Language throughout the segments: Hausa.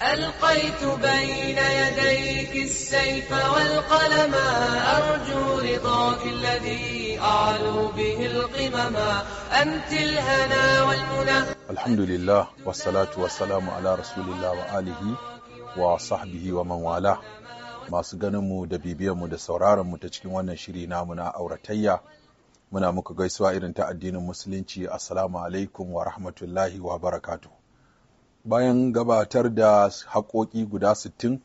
ألقيت بين يديك السيف والقلم أرجو رضاك الذي أعلو به القمم أنت الهنا والمنى الحمد لله والصلاة والسلام على رسول الله وآله وصحبه ومن والاه masu ganinmu da bibiyanmu da sauraronmu ta cikin wannan shiri namu na auratayya muna muku gaisuwa irin ta addinin musulunci assalamu alaikum wa rahmatullahi wa barakatu bayan gabatar da haƙoƙi guda sittin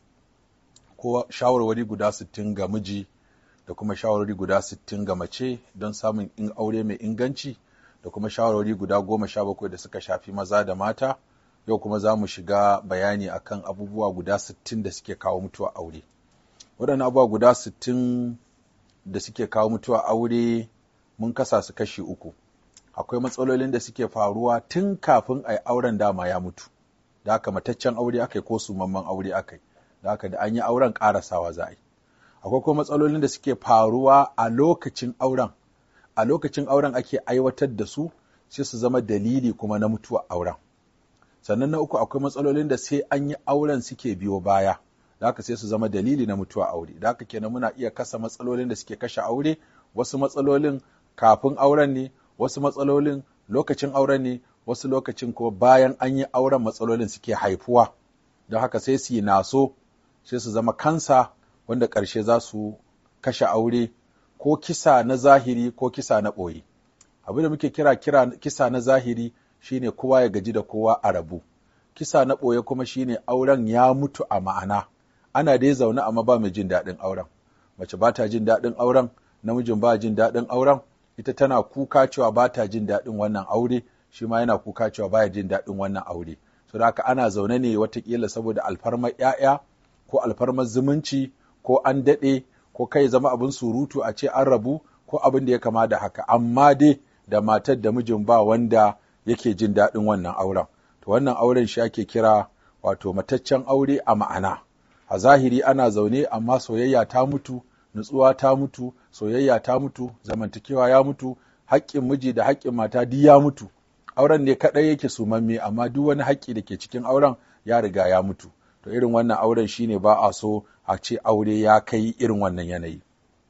ko shawarwari guda sittin ga miji da kuma shawarwari guda sittin ga mace don samun in aure mai inganci da kuma shawarwari guda goma sha bakwai da suka shafi maza da mata yau kuma za mu shiga bayani akan abubuwa guda sittin da suke kawo mutuwa aure waɗannan abubuwa guda sittin da suke kawo mutuwa aure mun kasa su kashi uku akwai matsalolin da suke faruwa tun kafin a yi auren dama ya mutu da haka mataccen aure aka yi ko sumamman aure aka yi da haka da an yi auren ƙarasawa za a yi akwai kuma matsalolin da suke faruwa a lokacin auren a lokacin auren ake aiwatar da su sai su zama dalili kuma na mutuwa auren sannan na uku akwai matsalolin da sai an yi auren suke biyo baya da haka sai su zama dalili na mutuwa aure da haka kenan muna iya kasa matsalolin da suke kashe aure wasu matsalolin kafin auren ne wasu matsalolin lokacin auren ne wasu lokacin kuma bayan an yi auren matsalolin suke haifuwa don haka sai su yi naso sai su zama kansa wanda ƙarshe za su kashe aure ko kisa na zahiri ko kisa na ɓoye abin da muke kira kira kisa na zahiri shine kowa ya gaji da kowa a rabu kisa na ɓoye kuma shine auren ya mutu a ma'ana ana dai zaune amma ba mai jin daɗin auren mace ba ta jin daɗin auren namijin ba jin daɗin auren ita tana kuka cewa ba ta jin daɗin wannan aure shi ma yana kuka cewa baya jin daɗin wannan aure so da haka ana zaune ne watakila saboda alfarmar ‘ya'ya ko alfarmar zumunci ko an daɗe ko kai zama abin surutu a ce an rabu ko abin da ya kama da haka amma dai da matar da mijin ba wanda yake jin daɗin wannan auren to wannan auren shi ake kira wato mataccen aure a ma'ana a zahiri ana zaune amma soyayya ta mutu nutsuwa ta mutu soyayya ta mutu zamantakewa ya mutu haƙƙin miji da haƙƙin mata duk ya mutu auren ne kaɗai yake sumamme amma duk wani haƙƙi da ke cikin auren ya riga ya mutu to irin wannan auren shine ba a so a ce aure ya kai irin wannan yanayi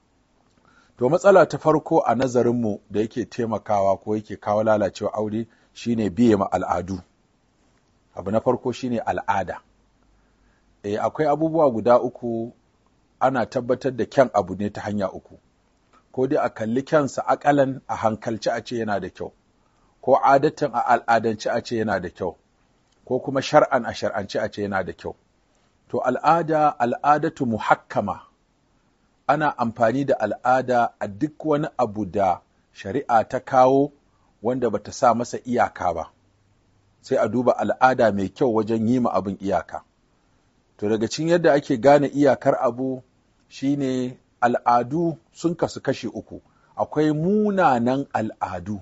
to matsala ta farko a nazarinmu da yake taimakawa ko yake kawo lalacewa aure shine biye ma al'adu abu na farko shine al'ada e, akwai abubuwa guda uku ana tabbatar da kyan abu ne ta hanya uku ko dai a kalli kyansa akalan a hankalci a ce yana da kyau ko adatan a al'adance a ce yana da kyau ko kuma shar'an a shar'ance a ce yana da kyau to al'ada al'adatu muhakkama ana amfani da al'ada a duk wani abu da shari'a ta kawo wanda bata sa masa iyaka ba sai a duba al'ada mai kyau wajen yi ma abin iyaka to daga cikin yadda ake gane iyakar abu shine al'adu sun kasu kashi uku akwai munanan al'adu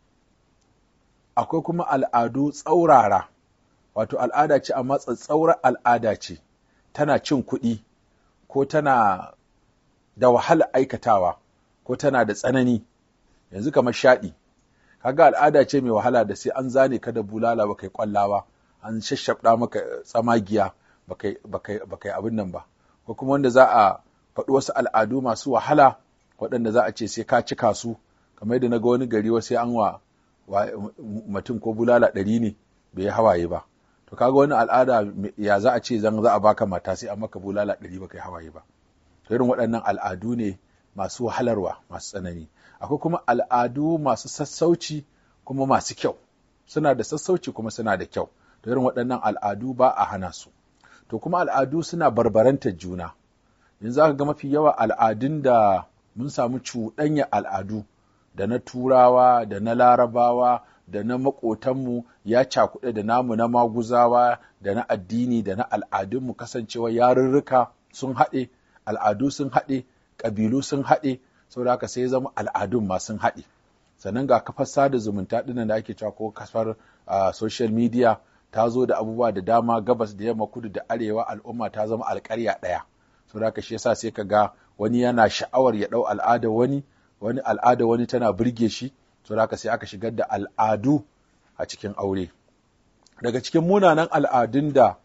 akwai kuma al'adu tsaurara wato al'ada ce amma tsatsaurar al'ada ce tana cin kuɗi ko tana da wahala aikatawa ko tana da tsanani yanzu kamar shaɗi kaga al'ada ce mai wahala da sai an zane ka da bulala ba kai kwallawa an shashabda maka tsamagiya ba kai abin nan ba ko kuma wanda za a faɗi wasu al'adu masu wahala waɗanda za a ce sai ka cika su kamar yadda na ga wani gari wasu an wa mutum ko bulala ɗari ne bai yi hawaye ba to kaga wani al'ada ya za a ce zan za a baka mata sai an maka bulala ɗari ba kai hawaye ba to irin waɗannan al'adu ne masu wahalarwa masu tsanani akwai kuma al'adu masu sassauci kuma masu kyau suna da sassauci kuma suna da kyau to irin waɗannan al'adu ba a hana su to kuma al'adu suna barbarantar juna yanzu za ka ga mafi yawa al'adun da mun samu cuɗanya al'adu da na turawa da na larabawa da na maƙotanmu ya cakuɗe da namu na maguzawa da na addini da na al'adunmu kasancewa yarurruka sun haɗe al'adu sun haɗe ƙabilu sun haɗe saboda haka sai zama al'adun ma sun haɗe sannan ga kafar sada zumunta ɗinnan da ake cewa ko kafar social media ta zo da abubuwa da dama gabas da yamma kudu da arewa al'umma ta zama alƙarya ɗaya saboda haka shi yasa sai ka ga wani yana sha'awar ya ɗau al'ada wani wani al'ada wani tana burge shi saboda haka sai aka shigar da al'adu a cikin aure daga cikin munanan al'adun da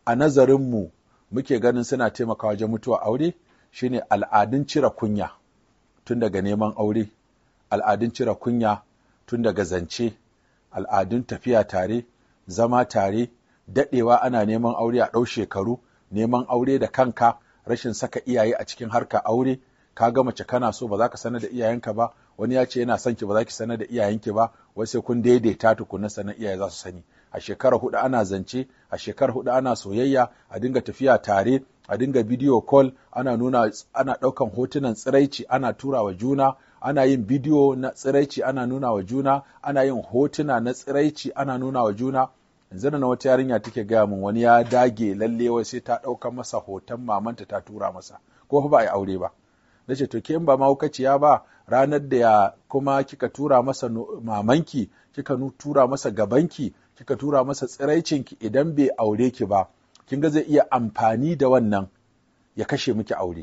a nazarinmu muke ganin suna taimakawa wajen mutuwa aure shine al'adun cire kunya tun daga neman aure al'adun cire kunya tun daga zance al'adun tafiya tare zama tare daɗewa ana neman aure a ɗau shekaru neman aure da kanka rashin saka iyaye a cikin harka aure ka ga mace kana so ba za ka sanar da iyayenka ba wani ya ce yana son ki ba za ki sanar da iyayenki ba wai sai kun daidaita tukunna sanar iyaye za su sani a shekara hudu ana zance a shekara hudu ana soyayya a dinga tafiya tare a dinga bidiyo call ana nuna ana ɗaukan hotunan tsiraici ana tura wa juna ana yin bidiyo na tsiraici ana nuna wa juna ana yin hotuna na tsiraici ana nuna wa juna yanzu na wata yarinya take gaya min wani ya dage lalle wai sai ta ɗauka masa hoton mamanta ta tura masa ko fa ba a yi aure ba na ce to ke in ba mahaukaciya ba ranar da ya kuma kika tura masa mamanki kika tura masa gabanki kika tura masa tsiraicinki idan bai aure ki ba kin ga zai iya amfani da wannan ya kashe miki aure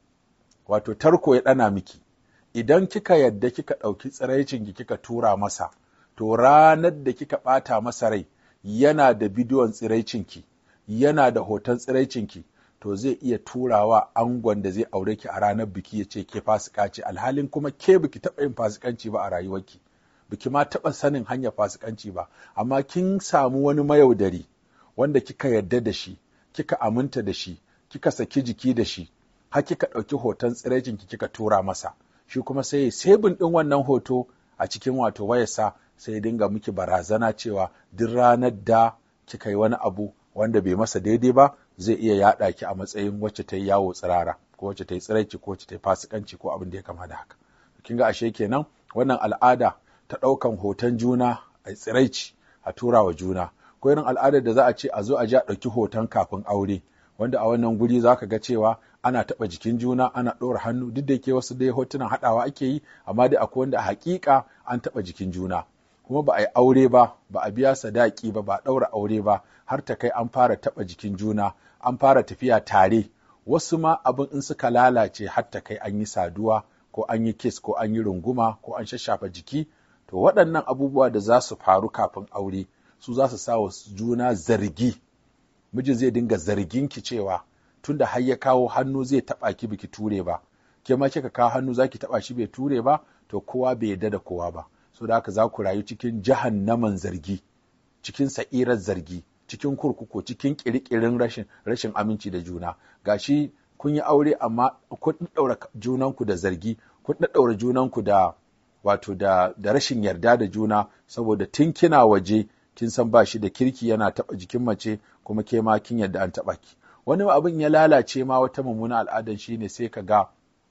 wato tarko ya ɗana miki idan kika yadda kika ɗauki tsiraicinki kika tura masa to ranar da kika ɓata masa rai yana da bidiyon tsiraicinki yana da hoton tsiraicinki to zai iya turawa angon da zai aure ki a ranar biki ya ce ke fasika ce alhalin kuma ke biki taɓa yin fasikanci ba a rayuwarki biki ma taɓa sanin hanyar fasikanci ba amma kin samu wani mayaudari wanda kika yarda da shi kika aminta da shi kika saki jiki da shi har kika ɗauki hoton tsiraicinki kika tura masa shi kuma sai ya sebin ɗin wannan hoto a cikin wato wayarsa sai ya dinga miki barazana cewa duk ranar da kika yi wani abu wanda bai masa daidai ba zai iya yaɗa ki a matsayin wacce ta yi yawo tsirara ko wacce ta yi tsiraici ko wacce ta yi fasikanci ko abin da ya kama da haka kin ga ashe kenan wannan al'ada ta ɗaukan hoton juna a tsiraici a tura wa juna ko irin al'adar da za a ce a zo a ji a ɗauki hoton kafin aure wanda a wannan guri za ka ga cewa ana taɓa jikin juna ana ɗora hannu duk da yake wasu dai hotunan haɗawa ake yi amma dai akwai wanda a haƙiƙa an taɓa jikin juna kuma ba a yi aure ba ba a biya sadaki ba ba a ɗaura aure ba har ta kai an fara taɓa jikin juna an fara tafiya tare wasu ma abin in suka lalace har ta kai an yi saduwa ko an yi kiss ko an yi runguma ko an shashafa jiki to waɗannan abubuwa da za su faru kafin aure su za su sa wa juna zargi miji zai dinga zargin ki cewa tunda har ya kawo hannu zai taɓa ki biki ture ba ke ma kika kawo hannu zaki taɓa shi bai ture ba to kowa bai yarda da kowa ba so da haka za ku rayu cikin jahannaman zargi cikin sa'irar zargi cikin kurkuku cikin kirkirin rashin rashin aminci da juna gashi kun yi aure amma kun ɗaura junanku da zargi kun ɗaɗɗaura junanku da wato da, da rashin yarda da juna saboda tun kina waje kin san ba shi da kirki yana taɓa jikin mace kuma ke ma kin yarda an taɓa ki wani abin ya lalace ma wata mummuna al'adar shi ne sai ka ga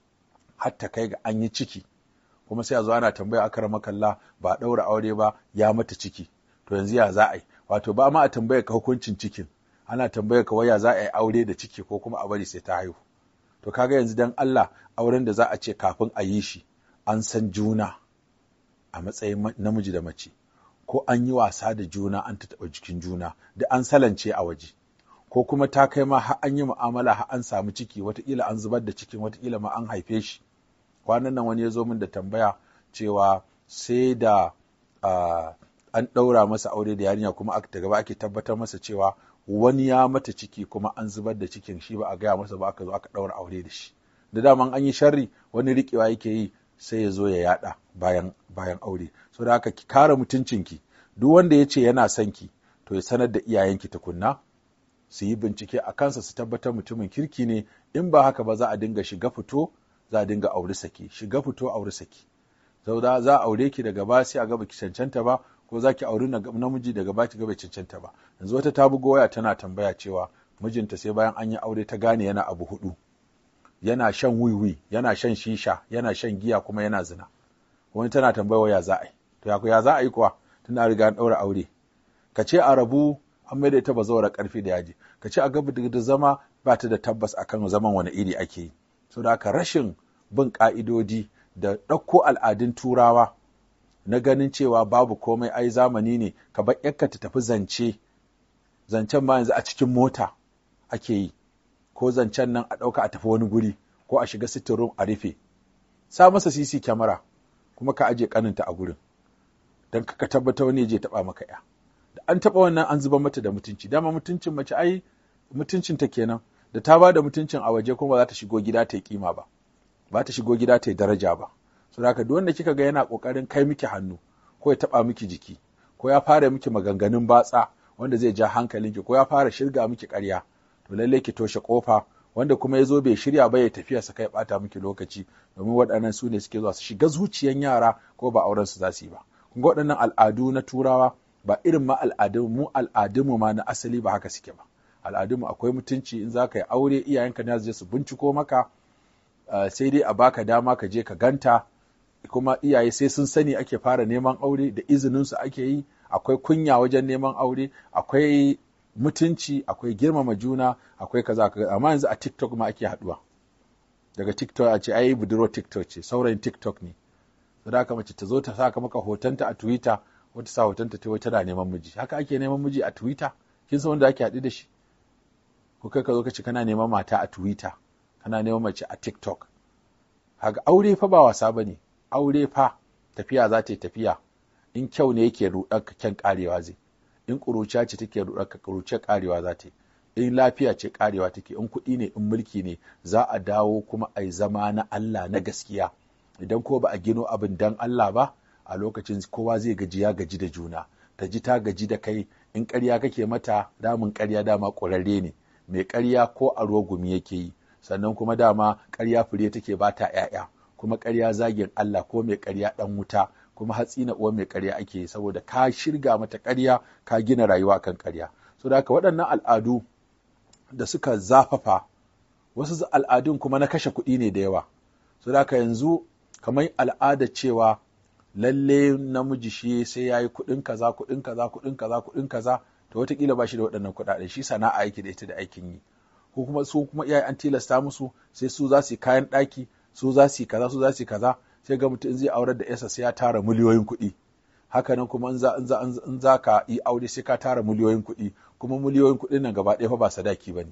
har ta kai ga an yi ciki kuma sai a zo ana tambaya akara makalla ba a ɗaura aure ba ya mata ciki to yanzu ya za a yi wato ba ma a tambaya ka hukuncin cikin ana tambaya ka waya za a yi aure da ciki ko kuma a bari sai ta haihu to kaga yanzu dan Allah auren da za a ce kafin a yi shi an san juna a matsayin namiji da mace ko an yi wasa da juna an ta taɓa jikin juna da an salance a waje ko kuma ta kai ma har an yi mu'amala har an samu ciki wataƙila an zubar da cikin wataƙila ma an haife shi kwanan nan wani ya zo min da tambaya cewa sai da an ɗaura masa aure da yarinya kuma aka gaba ake tabbatar masa cewa wani ya mata ciki kuma an zubar da cikin shi ba a gaya masa ba aka zo aka ɗaura aure da shi da daman an yi sharri wani riƙewa yake yi sai ya zo ya yada bayan bayan aure so da haka ki kare mutuncinki duk wanda ya ce yana son ki to ya sanar da iyayenki tukunna su yi bincike a kansa su tabbatar mutumin kirki ne in ba haka ba za a dinga shiga fito za a dinga aure saki shiga fito aure saki sau da za a aure ki daga ba sai a gaba ki cancanta ba ko za ki auri namiji daga ba ki gaba cancanta ba yanzu wata ta bugo waya tana tambaya cewa mijinta sai bayan an yi aure ta gane yana abu hudu yana shan wiwi yana shan shisha yana shan giya kuma yana zina wani tana tambaya waya za a yi to ya ya za a yi kuwa tun a riga an ɗaura aure ka ce a rabu an maida ita bazawara karfi da yaji ka ce a gaba da zama ba ta da tabbas akan zaman wani iri ake yi so da haka rashin bin ka'idodi da ɗauko al'adun turawa na ganin cewa babu komai ai zamani ne ka bar yakka ta tafi zance zancen ma yanzu a cikin mota ake yi ko zancen nan a ɗauka a tafi wani guri ko a shiga sitting room a rufe sa masa cc kyamara kuma ka aje kaninta a gurin don ka tabbatar wani je taɓa maka ya da an taɓa wannan an zuba mata da mutunci dama mutuncin mace ai mutuncinta kenan da ta ba da mutuncin a waje kuma ba za ta shigo gida ta yi kima ba ba ta shigo gida ta yi daraja ba so da haka duk wanda kika ga yana kokarin kai miki hannu ko ya taba miki jiki ko ya fara miki maganganun batsa wanda zai ja hankalinki ko ya fara shirga miki ƙarya to lallai ki toshe kofa wanda kuma ya zo bai shirya ba ya tafiya sa kai bata miki lokaci domin waɗannan su ne suke zuwa su shiga zuciyan yara ko ba auren su za su yi ba kun ga waɗannan al'adu na turawa ba irin ma al'adun mu al'adunmu ma na asali ba haka suke ba al'adunmu akwai mutunci in za ka yi aure iyayenka ne su je su binciko maka sai dai a baka dama ka je ka ganta kuma iyaye sai sun sani ake fara neman aure da izinin su ake yi akwai kunya wajen neman aure akwai mutunci akwai girmama juna akwai kaza kaza amma yanzu a TikTok ma ake haduwa daga TikTok a ce ai budurwar TikTok ce saurayin TikTok ne da haka mace ta zo ta saka maka hotonta a Twitter wata sa hotonta ta tana neman miji haka ake neman miji a Twitter kin san wanda ake haɗu da shi ko kai ka zo ka ce kana neman mata a Twitter kana neman mace a TikTok haka aure fa ba wasa bane aure fa tafiya za ta yi tafiya in kyau ne yake ruɗar ka kyan karewa zai in ƙuruciya ce take ruɗar ka ƙuruciyar karewa za ta yi in lafiya ce karewa take in kuɗi ne in mulki ne za a dawo kuma a zama na Allah na gaskiya idan ko ba a gino abin dan Allah ba a lokacin kowa zai gaji ya gaji da juna ta ji ta gaji da kai in ƙarya kake mata damun ƙarya dama ƙurarre ne mai ƙarya ko a ruwa gumi yake yi sannan kuma dama ƙarya fure take ba ta ‘ya'ya kuma ƙarya zagin Allah ko mai ƙarya ɗan wuta kuma hatsi na uwa mai ƙarya ake yi saboda ka shirga mata ƙarya ka gina rayuwa kan ƙarya so da haka waɗannan al'adu da suka zafafa wasu al'adun kuma na kashe kuɗi ne da yawa so da haka yanzu kamar al'ada cewa lalle namiji shi sai ya yi kuɗin kaza kuɗin kaza kuɗin kaza kuɗin kaza to wataƙila ba shi da waɗannan kuɗaɗen shi sana'a yake da ita da aikin yi ko kuma su kuma iyaye an tilasta musu sai su za su yi kayan ɗaki su za su yi kaza su za su yi kaza sai ga mutum in zai aurar da yasa sai ya tara miliyoyin kuɗi haka nan kuma in za in za in za ka yi aure sai ka tara miliyoyin kuɗi kuma miliyoyin kuɗin nan gaba ɗaya fa ba sadaki bane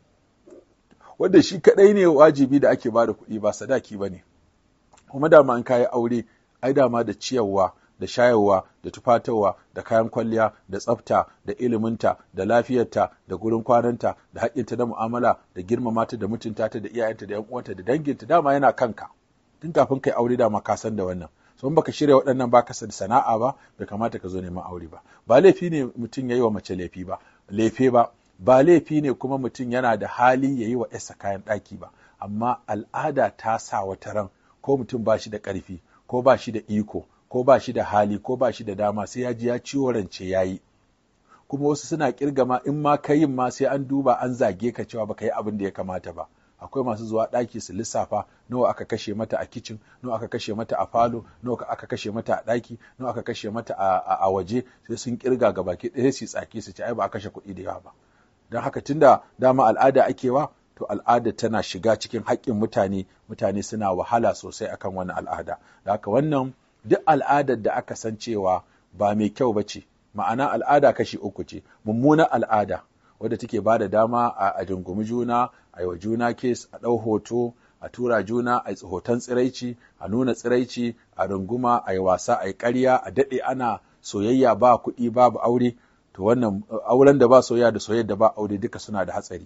wanda shi kaɗai ne wajibi da ake bada kuɗi ba sadaki bane kuma dama in kayi aure ai dama da ciyarwa da shayarwa da tufatarwa da kayan kwalliya da tsafta da iliminta da lafiyarta da gurin kwananta da haƙƙinta da mu'amala da girmama ta da mutunta ta da iyayenta da yan uwanta da danginta dama yana kanka tun kafin kai aure dama ka san da wannan so in baka shirya waɗannan ba ka da sana'a ba bai kamata ka zo neman aure ba ba laifi ne mutum ya yi wa mace laifi ba laife ba ba laifi ne kuma mutum yana da hali ya yi wa yarsa kayan ɗaki ba amma al'ada ta sa wata ran ko mutum ba shi da ƙarfi ko ba shi da iko ko ba shi da hali ko ba shi da dama sai ya ji ya ciwo rance ya yi kuma wasu suna kirgama in ma ka yin ma sai an duba an zage ka cewa baka yi abin da ya kamata ba akwai masu zuwa ɗaki su lissafa nawa aka kashe mata a kicin nawa aka kashe mata a falo nawa aka kashe mata a ɗaki nawa aka kashe mata a waje sai sun kirga ga baki ɗaya su tsaki su ci ai ba a kashe kuɗi da yawa ba don haka tunda dama al'ada ake wa to al'ada tana shiga cikin haƙƙin mutane mutane suna wahala sosai akan wani al'ada da haka wannan duk al'adar da aka san cewa ba mai kyau ba ce ma'ana al'ada kashi uku ce mummunar al'ada wadda take ba da dama a dungumi juna a yi wa juna kes a ɗau hoto a tura juna a yi hoton tsiraici a nuna tsiraici a runguma a yi wasa a yi ƙarya a daɗe ana soyayya ba kuɗi babu aure to wannan auren da ba soyayya da soyayya da ba aure duka suna da hatsari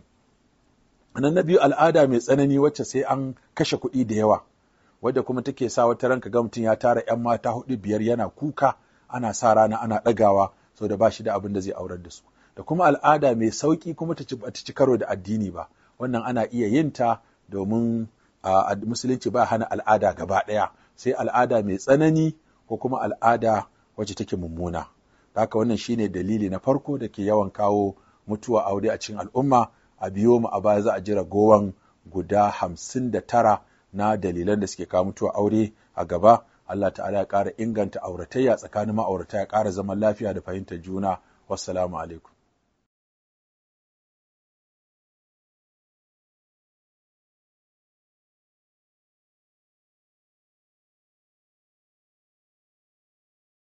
nan na biyu al'ada mai tsanani wacce sai an kashe kuɗi da yawa wadda kuma take sa wata ranka ga mutum ya tara 'yan mata hudu biyar yana kuka ana sa rana ana ɗagawa so da ba shi da abin da zai aurar da su da kuma al'ada mai sauƙi kuma ta ci karo da addini ba wannan ana iya yin ta domin a musulunci ba hana al'ada gaba ɗaya sai al'ada mai tsanani ko kuma al'ada wacce take mummuna haka wannan shine dalili na farko da ke yawan kawo mutuwa aure a cikin al'umma a biyo mu a baya za a jira gowan guda hamsin da tara na dalilan da suke kawo mutuwa aure a gaba Allah ta'ala ya ƙara inganta auratayya tsakanin ma'aurata ya ƙara zaman lafiya da fahimtar juna wassalamu alaikum